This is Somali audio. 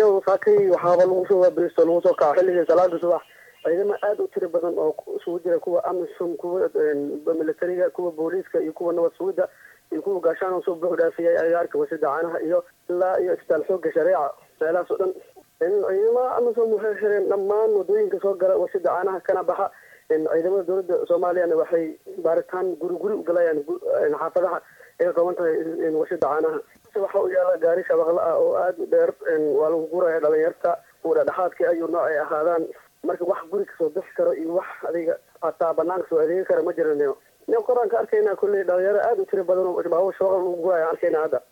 niyow saakay waxaaba lagu soo waaberisto lagu soo kaco xilligii salaada subax ciidamo aada u tiro badan oo isugu jira kuwa amisom kuwa militariga kuwa booliiska iyo kuwa nabad sugidda iyo kuwa gaashaan oo soo buux dhaafiyay agaarka wasida caanaha iyo ilaa iyo isbitaal xooga shareeca meelahaas oo dhan ciidamada amisom waxay xireen dhammaan wadooyinka soo gala wasida caanaha kana baxa ciidamada dowladda soomaaliyana waxay baaritaan guri guri u galayaan xaafadaha ay ka kooban tahay wasida caanaha waxa u yaala gaari shabaqla ah oo aada u dheer waa lagu guraya dhalinyarta kuwa dhexdhexaadka ayuu nooc ay ahaadaan marka wax guri kasoo bixi karo iyo wax adiga hataa banaanka soo adeegi kara ma jiraniyo nin qoraan ka arkayna kulley dhalinyaro aada u tiro badan oo baabuur shabaqla lagu guraya arkayna hadda